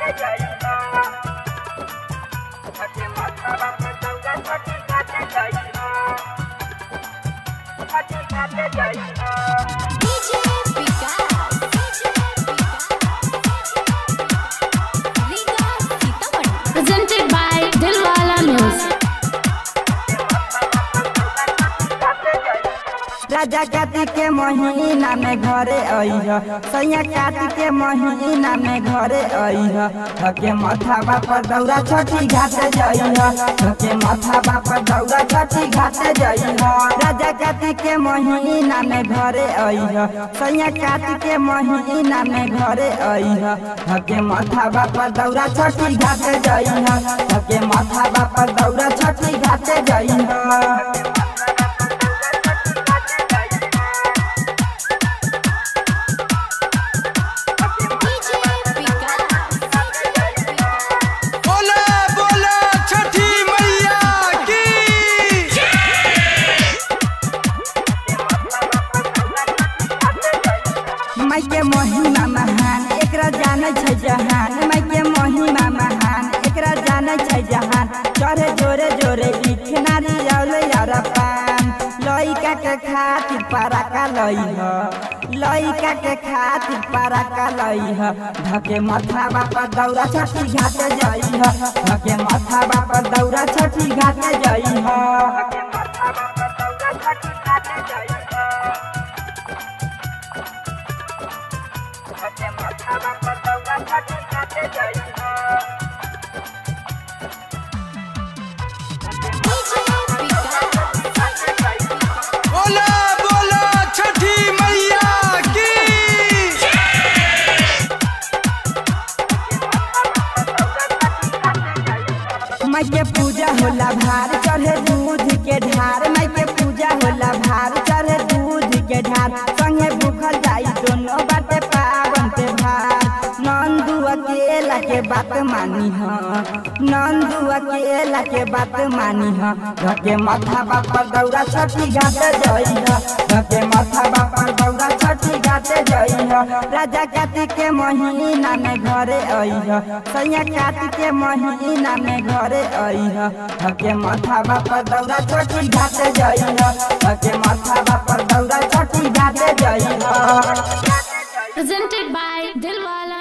DJ Vikas. Liga Sitaman. Presented by Dilwala Music. राजा कार्तिक के महीना में घरे अइह सैया कार्तिक के महीना में घरे अइह थके माथा बापर दौरा छठी घाटे जइह थके माथा बापर दौरा छठी घाटे जइह राजा कार्तिक के महीना में घरे अइह सैया कार्तिक के महीना में घरे अइह थके माथा बापर दौरा छठी घाटे जइह थके माथा बापर दौरा छठी घाटे जइह DJ Vikas. बोले बोले छठी मैया की माई के महिमा महान एकरा जाने छै जहान माई के महिमा महान एकरा जाने छै जहान चढ़े जोरे जोरे लिख नारी औले यार पान लइका के खातिर पराका लई ह लइका के खातिर पराका लई ह धके माथा बापा दौरा छठी घाटे जई ह धके माथा बापा दौरा छठी घाटे जई ह DJ Vikas. बोले बोले छठी मैया की माई के पूजा होला भार चढ़े दूध के ढार माई के पूजा होला भार चढ़े दूध के ढार संगे भूखल जाई दोनों बाटे पावन के भार नंदू अकेला के बात मानी ह नंदू अकेला के बात मानी ह धके माथा बापर दौरा छठी घाटे जई ह धके माथा बापर दौरा छठी घाटे जई ह राजा कार्तिक के महीना में घरे आई ह सैया कार्तिक के महीना में घरे आई ह धके माथा बापर दौरा छठी घाटे जई ह धके माथा बापर दौरा छठी घाटे जई ह Presented by Dilwala